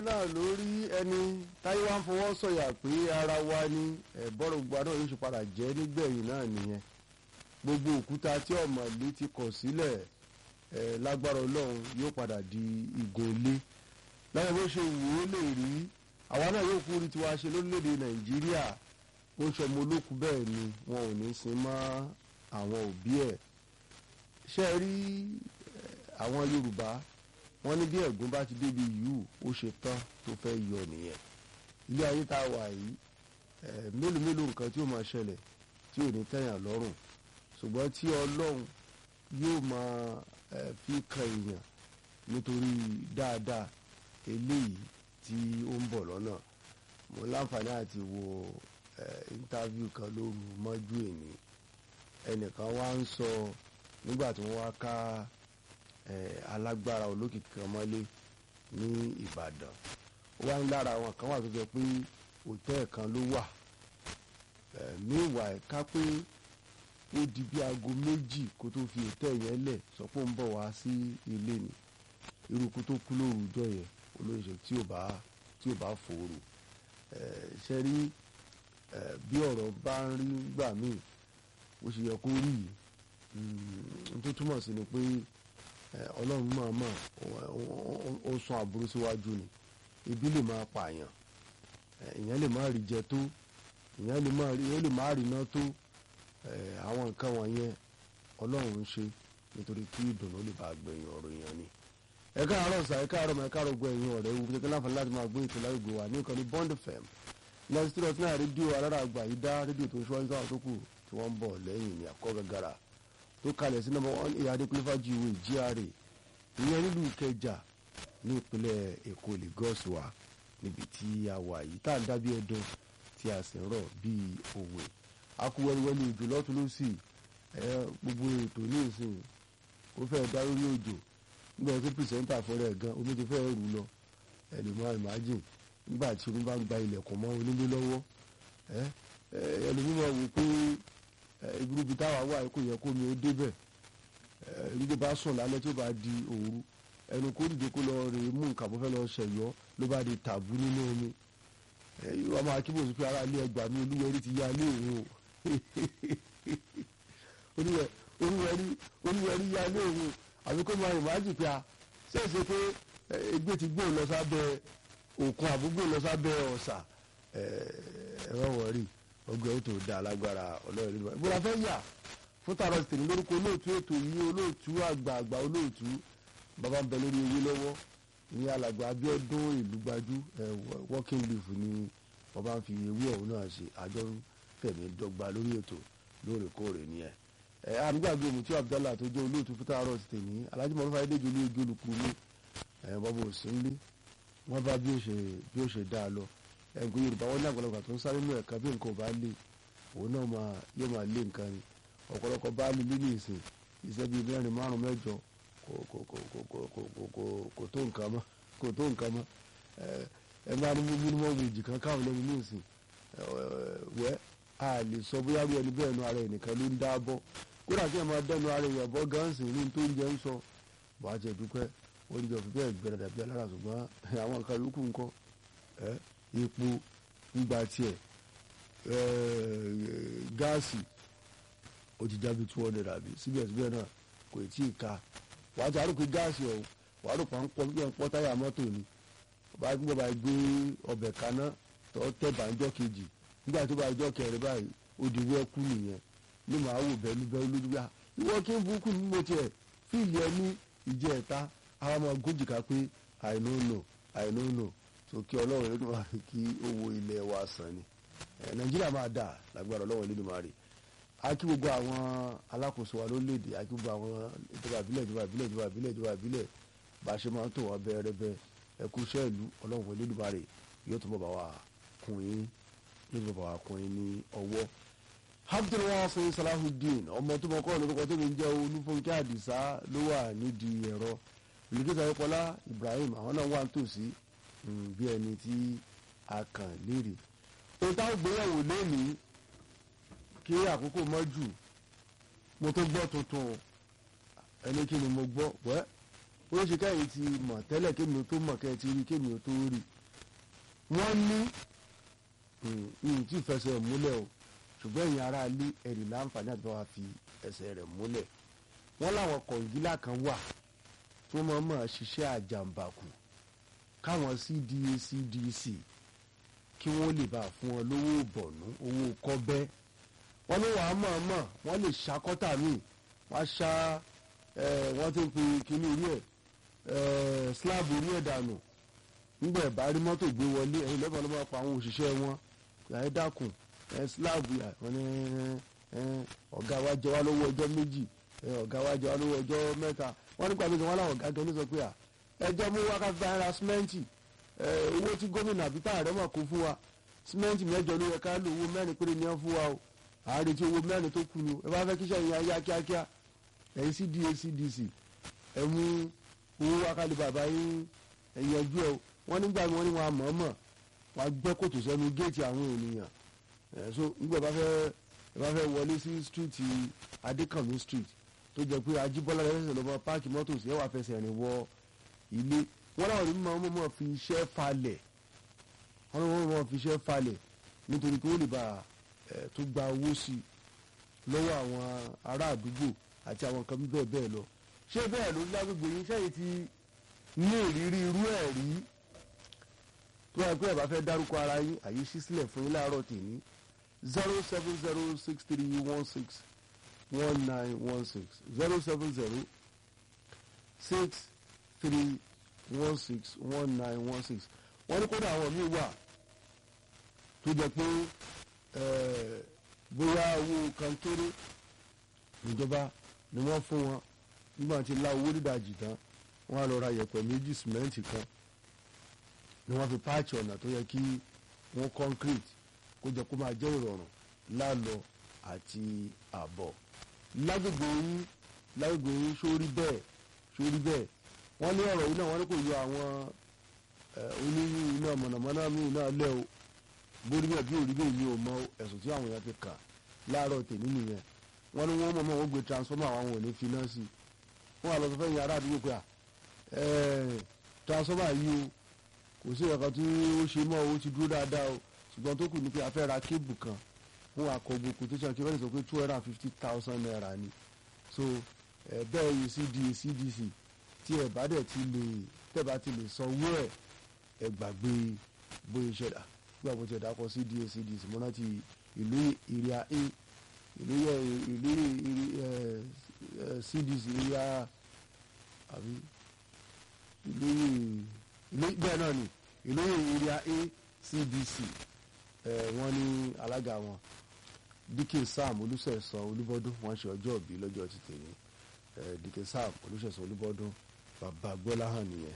náà lórí ẹni táyé wá ń fọwọ́ sọ̀yà pé ara wa ni ẹ̀bọ́rọ̀ gbogbo náà yóò ṣe padà jẹ́ nígbẹ̀yìn náà nìyẹn gbogbo òkúta tí ọ̀mọ̀lé ti kọ̀ sílẹ̀ ẹ̀ lágbára ọlọ́run yóò padà di igun ilé láwọn bó ṣe wù ó lè rí àwa náà yóò kú rí tiwa ṣe lórílẹ̀‐èdè nàìjíríà ó ń ṣọmọ olókùú bẹ́ẹ̀ ni wọn ò ní sin mọ́ àwọn òbí ẹ̀ ṣe rí àwọn yorùbá wọ́n ní bí ẹ̀gún bá ti débi yìí ó ṣe tán tó fẹ́ yọ nìyẹn ilé ayé tá a wà yìí mélòó mélòó nǹkan tí ó máa ṣẹlẹ̀ tí ò ní tẹ̀yàn lọ́rùn ṣùgbọ́n tí ọlọ́run yóò máa fi kan èèyàn nítorí dáadáa eléyìí tí ó ń bọ̀ lọ́nà mo láǹfààní àti wo interview kan lóru mọ́jú èní ẹnìkan wá ń sọ nígbà tí wọ́n wá ká alágbára olókìkí kan mọ́lé ní Ìbàdàn ó wá ń lára àwọn kan wà tó jẹ pé òtẹ́ẹ̀ kan ló wà ní ìwà ẹ̀ka pé ó di bí aago méjì kó tó fi òtẹ́ẹ̀ yẹn lẹ̀ sọ pé ó ń bọ̀ wá sí ilé ni irúkú tó kú lóru ọjọ́ yẹn olóyè tí ò bá tí ò bá fòrò ṣe rí bí ọ̀rọ̀ bá ń rí gbà míì ó ṣe yẹ kó rí yìí tó túmọ̀ sí ni pé ọlọ́run máa mọ̀ ó sún aburú síwájú ni ibi lè máa pààyàn èèyàn lè má rí jẹ tó èèyàn lè má rí èèyàn lè má rí iná tó àwọn nǹkan wọ̀nyẹn ọlọ́run ń ṣe nítorí kí ìdùnnú lè bá gbẹ̀yìn ọ̀rọ̀ èèyàn ni ẹ káàárọ̀ sà ẹ káàárọ̀ mọ̀ ẹ káàárọ̀ gbọ́ ẹ̀yin ọ̀rẹ́ wù kékeré láǹfààní láti máa gbé ètò lágbègbè wa ní ìkànnì Bond FM lẹ́yìn tí wọ́n ti náà rédíò alára àgbà yìí dá rédíò tó ń ṣọ́ ìtàn tó kù tí wọ́n ń bọ̀ lẹ́yìn ní àkọ́ gàgàrà tó kalẹ̀ sí nọ́mbà one ìyá adékúnlẹ́fà jíwèé GRA ìyẹn nílùú Ìkẹjà ní ìpínlẹ̀ Èkó Lagos wa níbi tí a wà yìí tá à ń dábí ẹdun tí a sì ń rọ̀ bíi òwe akúwẹ́rúwẹ́lú òjò lọ́tún lọ́sì gbogbo ètò ní ìsìn ó fẹ́ dá lórí òjò nígbà tí pìrìsẹ́ńtà fọ́rẹ́ ẹ̀ gan omi ti fẹ́ rù lọ ẹ lè máa imagine nígbà tí omi bá ń gba ilẹ̀kùn mọ́ onílé lọ́wọ́ ẹlòmíràn wò pé ibùdókì táwa wà kò yẹ kó mi ó débẹ̀ nígbà bá sùn lálẹ́ tí ó bá di òru ẹnu kó dìde kó lọ rè mú nǹkan bó fẹ́ lọ ṣẹ̀yọ́ ló bá di tàbú nínú omi wọ́n máa kí bòsí pé ara ilé ẹgbàá mi olúwẹ̀rí ti yá ilé òun o olúwẹ̀rí yá ilé òun àbí kó máa ìmájì pé a ṣèṣe pé ẹgbẹ́ ti gbóhùn lọ sábẹ́ òkun àbúgbò lọ sábẹ́ ọ̀sà ẹ̀rọ wọ̀rí ọgbẹ́ ó tó da alágbára ọlọ́run nínú ìbúra fẹ́ yà fún tààrọ̀ tèmi lórúkọ olóòtú ètò yìí olóòtú àgbààgbà olóòtú bàbá ń bẹ lórí ewé lọ́wọ́ ní alàgbà Abíọ́dún ìlú gbajú working leaf ni bàbá ń fi ewé ọ̀hún náà ṣe àjọ fẹ̀mí dọ́gba lórí ètò lóòrèkóòrè nìyẹn ẹ àdúgbàgbé mutí abdallah tó jẹ́ olóòtú fún tààrọ̀ ti tèmi alhaji mọ̀lúfà ayédèjì olú ojú olùkú mi ẹ bọ́bọ̀ òsínlé wọ́n bá bí ó ṣe bí ó ṣe dá a lọ ẹ̀gbọ́n yorùbá wọn ní àgbàlagbà tó ń sáré nínú ẹ̀ka bí nǹkan ò bá lè òun náà máa yóò máa lé nǹkan ni ọ̀pọ̀lọpọ̀ bá lè lílé ìsìn iṣẹ́ bíi mẹ́rin márùn mẹ́jọ kò kò kò kò kò kò kò kò kò tó nǹkan mọ́ kò tó nǹkan mọ́ ẹ máa ní mímọ́ wèjì kan káwọn lẹ́nu ní ìsìn wẹ́ a lè sọ bóyá bí ẹni bẹ́ẹ̀ nu ara ẹ̀ nìkan ló ń dá bọ́ kódà kí ẹ máa dẹnu ara èèyàn bọ́ gánsì ní tó ń jẹ ń sọ wàá jẹ dúpẹ́ oúnjẹ òfin bẹ́ẹ̀ gbẹ̀rẹ̀ dàbí alára ṣùgbọ́n àwọn nǹkan yòókù ńkọ́ epo gbígba tiẹ̀ gáàsì ó ti jábí two hundred àbí síbẹ̀síbẹ̀ náà kò tí ì ka wàá ti àrùkù gáàsì ọ̀hún wàá rò pa ń pọ́ bí ẹ̀ ń pọ́ táyà mọ́tò ni bá gbọ́ bá gbé ọbẹ̀ kaná tó tẹ̀ bàńjọ́ kejì nígbà tó bá jọ́ kẹrin báyìí ó di wẹ́kú nìyẹn ní màá wò bẹ́ẹ̀ni bẹ́ẹ̀ lójú bíi ìwọ kí n burúkú ní mo tiẹ̀ fíìlì ẹ ní ìjẹ́ ẹ̀ta àwọn ọmọ gójìká pé i no know i no know so kí ọlọ́run lẹ́nu máa fi kí owó ilẹ̀ wa sàn ni nàìjíríà máa dà lágbára ọlọ́run lẹ́nu máa rè á kí gbogbo àwọn alákòóso wa lórílẹ̀‐èdè á kí gbogbo àwọn ìjọba ìbílẹ̀ ìjọba ìbílẹ̀ ìjọba ìbílẹ̀ ìjọba ìbílẹ̀ bá a ṣe máa ń tò wọ́n bẹ́ẹ̀rẹ́bẹ́ ẹkú iṣẹ́ ìlú ọlọ́run lẹ́nu máa rè yóò tún bọ̀ bá wa kún yín yóò tún bọ̀ bá wa kún yín ní ọwọ́ abdulwasin salahudeen ọmọ tó mọ kọ́ lórúkọ tó ń jẹ́ olúfúnkẹ́ àdìsá ló wà nídìí ẹ̀rọ olùdíje ayọ́pọ̀lá ibrahim àwọn náà wà nítòsí bí ẹni tí a kàn léèrè ohun táwọn gbéyàwó lónìí kí àkókò mọ́ jù mo tó gbọ́ tuntun ẹni kí ni mo gbọ́ wẹ́ ó ṣe kẹ́yìn ti mọ̀ tẹ́lẹ̀ kémi tó mọ̀ kẹ́ ti rí kémi tó rí wọ́n ní ìhùn tí ìfẹsẹ̀ múlẹ̀ o ṣùgbọ́n ẹ̀yin ará ilé ẹ̀rì láǹfààní àti bá wa fi ẹsẹ̀ rẹ̀ múlẹ̀ wọ́n láwọn kọ̀ǹgílà kan wà tó mọ̀ mọ̀ ṣiṣẹ́ àjàǹbàkù káwọn cda cdc kí wọ́n lè bá fún wọn lówó bọ̀nú owó kọ́bẹ́ wọ́n ní wàá mọ̀ mọ̀ wọ́n lè ṣàkọ́tà míì wọ́n á ṣá wọ́n ti ń pe kíní orí ẹ̀ slab orí ẹ̀ dànù nígbà ẹ̀bá rí mọ́tò gbé wọlé ẹ̀yin lẹ́fọ̀ọ́ ló máa pa àwọn òṣìṣẹ́ wọn ẹ̀ dákun ẹ̀ slab yà wọ́n ní ọ̀gá wa jẹ wá lówó ọjọ́ méjì ọ̀gá wa jẹ wá lówó ọjọ́ mẹ́ta wọ́n nípa mi sọ wọ́n láwọn ọ̀gá gan ní sọ pé à ẹjọ́ mú wákàtí bá ara símẹ́ǹtì owó tí gómìnà àbí tá àrẹ mọ̀ kó fún wa símẹ́ǹtì mẹ́jọ ló yẹ ká lò owó mẹ́rin péré ni wọ́n fún wa o àárẹ̀ tí owó mẹ́rin tó kù ni o ẹ bá fẹ́ kíṣẹ́ yẹn yá kíákíá ẹ̀yin cda cdc ẹ mú owó wákàtí bàbá yín ẹ̀yànjú ẹ wọ́n nígbà wọn ni wọn àmọ́mọ́ wọn gbẹ́ kòtò sẹ́nu géètì àwọn ènìyàn ẹ̀ so nígbà bá fẹ́ ẹ bá fẹ́ wọlé sí street adékànmí street tó jẹ́ pé ajíbọ́lá rẹ̀ ṣẹ̀ṣẹ̀ lọ́mọ páàkì mọ́tò sí ẹ̀wà fẹsẹ̀ rìn wọ ilé wọn láwọn ní mọ̀ mọ̀ fi iṣẹ́ falẹ̀ wọn ní wọn mọ̀ fi iṣẹ́ falẹ̀ nítorí pé ó lè bá ẹ̀ tó gba owó sí lọ́wọ́ àwọn ará àdúgbò àti àwọn nǹkan bẹ́ẹ̀ bẹ́ẹ̀ lọ ṣé bẹ́ẹ̀ ló lágbègbè yín sẹ́yìn ti ní ìrírí irú ẹ̀ rí tó wà pé ẹ̀ bá fẹ́ dárúkọ ara yín àyè ṣí sílẹ̀ fún yín láàárọ̀ tèmi zero seven zero six three one six one nine one six zero seven zero six three one six one nine one six wọ́n ní kódà àwọn míì wà tó jẹ́ pé bóyá owó kan kéré ìjọba ni wọ́n fún wọn nígbà tí la owó dídàjì tán wọ́n á lọ ra yẹ̀pẹ̀ méjì sìmẹ́ǹtì kan ni wọ́n fi páàchì ọ̀nà tó yẹ kí wọ́n concrete kó jẹ́ kó máa jẹ́ ìrọ̀rùn lálọ àti àbọ̀ lágbègbè yín lágbègbè yín sórí bẹ́ẹ̀ sórí bẹ́ẹ̀ wọ́n ní ọ̀rọ̀ yìí náà wọ́n ní kò yọ àwọn oníyìn iná mọ̀nàmọ́ná míì náà lẹ́ o bórí bẹ́ẹ̀ bí òrí bẹ́ẹ̀ mi ò mọ ẹ̀sùn tí àwọn èèyàn fi kà láàárọ̀ tèmi nìyẹn wọ́n ní wọ́n mọ̀ mọ́ wọ́n gbé transformer àwọn ò ní fi náà sí wọ́n wà lọ sọ fẹ́yìn ará àdúgbò pé à transformer yìí o kò sí ẹ̀ka tí ó ṣe mọ́ owó ti dúró dáadáa o ṣùgbọ́n tó kù ní pé a fẹ́ ra kébù kan fún akọgbó quotation kí wọ́n lè sọ pé two hundred and fifty thousand naira ni so ẹ bẹ́ẹ̀ yìí cda cdc tí ẹ bá dẹ̀ ti lè tẹ́ bá ti lè sanwó ẹ̀ ẹ gbàgbé bóyá iṣẹ́ dà gbà bó ti ẹ̀dá kọ cda cdc mo rántí ìlú ìrìà a ìlú ìlú cdc ìrìà àbí ìlú ìlú bẹ́ẹ̀ náà ni ìlú ìrìà a cdc wọ́n ní alága wọn dike sam olùsẹ̀sán olúbọ́dún wọ́n ṣe ọjọ́ òbí lọ́jọ́ ti tèmi dike sam olùsẹ̀sán olúbọ́dún bàbá gbọ́lá hàn nìyẹn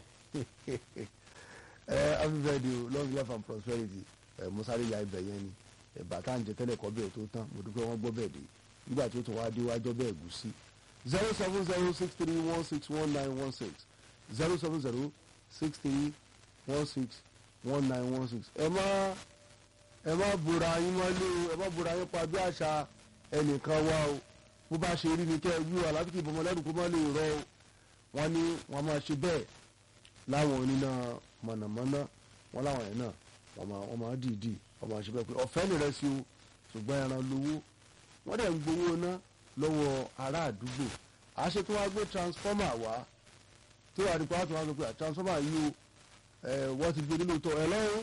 happy birthday o long life and prosperity musari ya ibẹ̀ yẹn ni bàtà ń jẹ tẹ́lẹ̀ kọ́ bẹ́ẹ̀ tó tán mo dúpẹ́ wọ́n gbọ́ bẹ́ẹ̀ dé nígbà tó tún wá dé wájọ́ bẹ́ẹ̀ gùn sí zero seven zero six three one six one nine one six zero seven zero six three one six one nine one six ẹ máa ẹ má bora yín mọ́lé o ẹ má bora yín pa bí àṣà ẹnìkan wá o bó bá ṣe rí ni kẹ́ ẹ wí wà láti kí ìbomọ lẹ́nu kó má lè rọ o wọ́n ní wọ́n máa ṣe bẹ́ẹ̀ láwọn oníná mọ̀nàmọ́ná wọ́n láwọn yẹn náà wọ́n máa wọ́n máa dìídì wọ́n máa ṣe bẹ́ẹ̀ pé ọ̀fẹ́ nìrẹ́ sí o ṣùgbọ́n ẹran lówó wọ́n dẹ̀ ń gbowó ná lọ́wọ́ ará àdúgbò àṣẹ tó wá gbé transformer wá tó wà nípa tó wá sọ pé transformer yìí o wọ́n ti gbé nínú tọ́ ẹ lọ́wọ́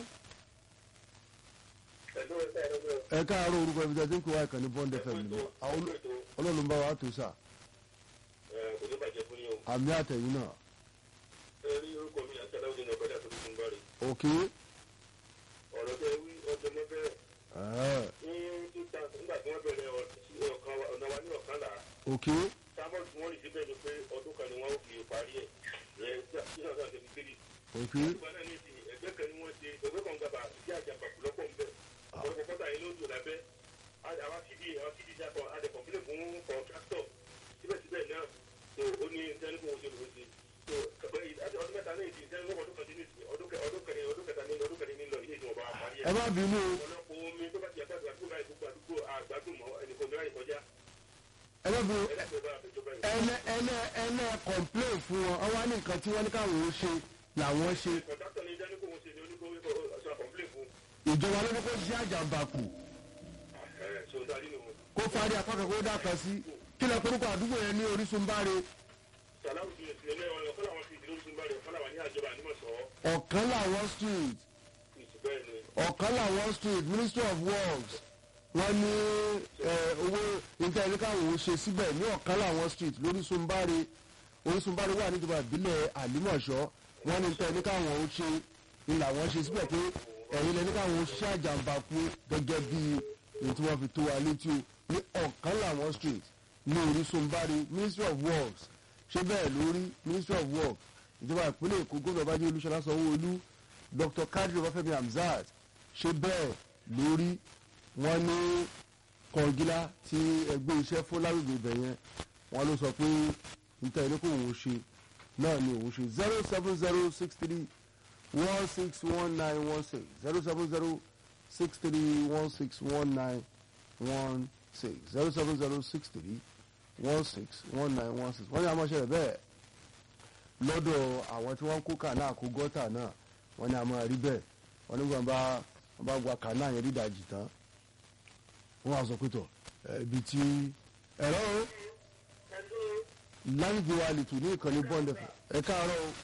ẹ káàárọ̀ orúkọ ibi tẹ́ tí ń kó wa ìkànnì bond fm ni ọlọ́run bá wa tó sà àmì àtẹ̀yìn náà. ok. ọ̀rọ̀ tẹ wí ọjọ́ mọ́ bẹ́ẹ̀. ní nígbà tí wọ́n bẹ̀rẹ̀ ọ̀nà wa ní ọ̀kànlá. ok. sábọ̀ tí wọ́n rí síbẹ̀ ni pé ọdún kan ni wọ́n fi parí ẹ̀ ẹ̀ tí náà sọ̀rọ̀ tẹ̀lé kiri. ok. ìgbà náà ní ìsìn ẹgbẹ́ kan ni wọ́n ṣe ẹgbẹ́ kan gbàgbà ìdí àjàmbá lọ́pọ̀ ń bẹ̀ ọ̀pọ̀lọpọ̀ kọ́tà yìí ló ń dùn lábẹ́ àwọn cd àwọn cd jákọ̀ adẹ̀kọ̀bílẹ̀ fún kọ̀ǹtráktọ̀ síbẹ̀síbẹ̀ náà tó ó ní sẹ́ni kò ṣe lòó ṣe tó ọdún mẹ́ta náà ìdí sẹ́ni lọ́wọ́ ọdún kan dín ní ọdún kẹrin ọdún kẹta ní ọdún kẹrin ní lọ ilé ìjọba àparí ẹ̀. ẹ má bínú o ọ̀pọ̀lọpọ̀ omi tó bá ti yàtọ̀ àdúgbò báyìí gbogbo àdúgbò àgbàdùn mọ́ ẹnìkan mìíràn ìkọjá ẹ má bínú ẹlẹ́gbẹ̀ẹ́ bá àfẹjọba yìí. ẹnẹ ẹnẹ ẹnẹ complain fún wọn ọwọ́ ní nǹkan tí wọ́n ní káwọn ó ṣe làwọn ṣe kọ̀ǹtráktọ̀ ní ìdánilkò wọn ṣe ní oníkó ọ̀ṣọ́ complain ìjọba ló ní kó ṣiṣẹ́ àjàmbákù ẹ̀ so dájú nù. kó fárí apá kan kó dà kan sí kí lẹ korúkọ àdúgbò yẹn ní orísun báre sàlámù ti ìsìlẹ̀ mẹ́rin ọ̀nà ọ̀kan làwọn ti ìdílé oṣù bá rẹ̀ ọ̀kan làwọn ní àjọba ànímọ̀sọ́ ọ̀kan làwọn street ìtù bẹ́ẹ̀ ni. ọ̀kan làwọn street ministry of works wọ́n ní ẹ, owó níta ẹni káwọn ò ṣe síbẹ̀ ní ọ̀kan làwọn street lórísun báre orísun báre wà níjọba ìbílẹ̀ àlímọ̀ṣọ́ wọ́n ní níta ẹni káwọn ò ṣe ni làwọn ṣe síbẹ̀ pé ẹ̀yin lẹni káwọn ò ṣiṣẹ́ àjàmbákú gẹ́gẹ́ bí èyí tí wọ́n fi tó wa létí o ní ọ̀kan làwọn street ní orísun báre ministry of works ṣé bẹ́ẹ̀ lórí ministry of works ìjọba ìpínlẹ̀ èkó gómìnà bájú olúṣọlá sanwó-olú dr kadri ọbáfẹ́mi hamzat ṣé bẹ́ẹ̀ lórí wọ́n ní kọ̀ǹgílá tí ẹgbẹ́ iṣẹ́ fún lágbègbè ibẹ̀ yẹn wọ́n ló sọ pé níta ẹni kò òun ṣe náà ni òun ṣe zero seven zero six three one six one nine one six zero seven zero six three one six one nine one six zero seven zero six three one six one nine one six wọ́n ní àmọ́ ṣẹlẹ̀ bẹ́ẹ̀ lọ́dọ̀ àwọn tí wọ́n ń kó kànáà kó gọ́tà náà wọ́n ní àmọ́ rí bẹ́ẹ̀ wọ́n ní wọ́n bá wọ́n bá gba kànáà yẹn dídàjì tán wọ́n á sọ pé tọ̀ ẹ̀, ibi tí ẹ̀rọ o láyìnbó wa lè tù ní ìkànnì bond ẹ̀fọ́ ẹ káàárọ̀ o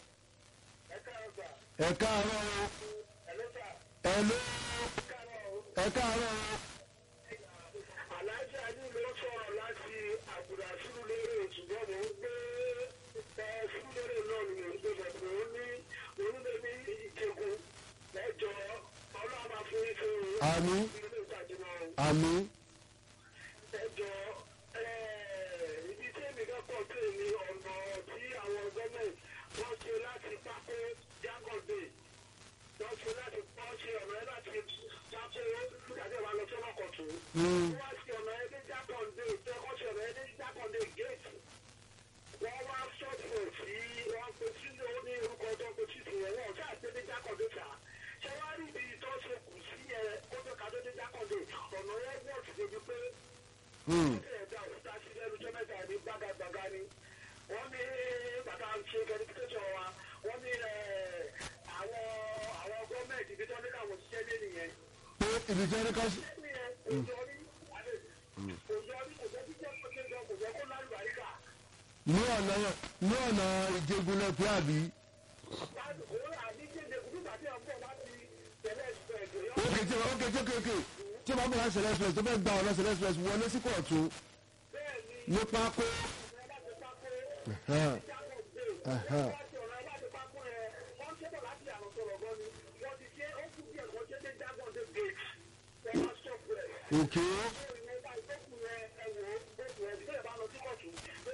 ẹ káàárọ̀ o ẹ ló ẹ káàárọ̀ o aláàjì àní ló sọ̀rọ̀ láti àbùdá sùúrùlérè ṣùgbọ́n mò ń gbé ẹ sùúrùlérè náà ni mò ń gbé bọ̀ mò ń ní onílé ní ìjẹ̀gùn ẹjọ́ ọlọ́run máa fún yín fún un. àmì ilé ìtajà náà àmì ẹjọ́ ibi tí èmi kan pọ̀ sí ni ọ̀nà tí àwọn gọ́ọ̀mẹ̀ntì wọ́n ṣe láti pákó jágọ̀dé wọ́n ṣe láti wọ́n ṣe ọ̀nà ẹ̀ láti pákó ìdájọ́ ìwà lọ sọ́nà kọ̀tún. Mm. wọ́n ṣe ọ̀nà ẹ̀ ní jágọ̀dé wọ́n ṣe ọ̀nà ẹ̀ ní jágọ̀dé gate. wọ́n wá sọ́ọ̀tù sí wọ́n pe sínú ní orúkọ tó pe títì yẹn wọ́n ṣáà ṣe ní jágọ̀dé ta. ṣé wàá rí ibi tó ṣe kù sí yẹn kó tó ká tó ní jágọ̀dé ọ̀nà yẹn wọ́n ti débi pé Hmm. ẹ̀dá òkúta sí lẹ́nu tó mẹ́ta ní gbàgàgbàgà ni wọ́n ní bàtà ń ṣe verification wa wọ́n ní ẹ̀, àwọn àwọn gọ́ọ̀mẹ̀ntì ibi tó ní káwọn ṣiṣẹ́ lé nìyẹn. pé ibi tí ẹni ká sí. nìyẹn kò jọ rí àlè kò jọ rí kò jẹ́ jíjẹ́ kò jẹ́ kò jẹ́ kó lálùbáríkà. ní ọ̀nà ní ọ̀nà ìjẹgun lẹ́pẹ́ àbí. láti kó àdíjẹ́ nígbà tí ọ̀pọ̀ láti tẹ̀lé ẹ̀sìn ẹ̀jọ̀ ókè tí ókè tí ókè ókè tí wọ́n bá bọ̀ láti sẹ̀lẹ̀ express tó fẹ́ gba ọ̀nà sẹ̀lẹ̀ express wọlé sí kóòtù bẹ́ẹ̀ ni ní pákó. ẹ bá ti pákó Ẹ̀hẹ́n. jágọ̀dé Ẹ̀hẹ́n. láti ọ̀nà ẹ bá ti pákó yẹn wọ́n ṣe bọ̀ láti àrùn sọ̀rọ̀ gan ni wọ́n ti ṣe ó kú díẹ̀ wọ́n ṣe dé jágọ̀dé gate wọ́n máa ṣọ̀pù ẹ̀. òkè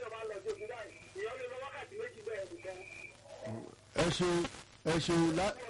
ẹ ṣeun ẹ ṣeun lá-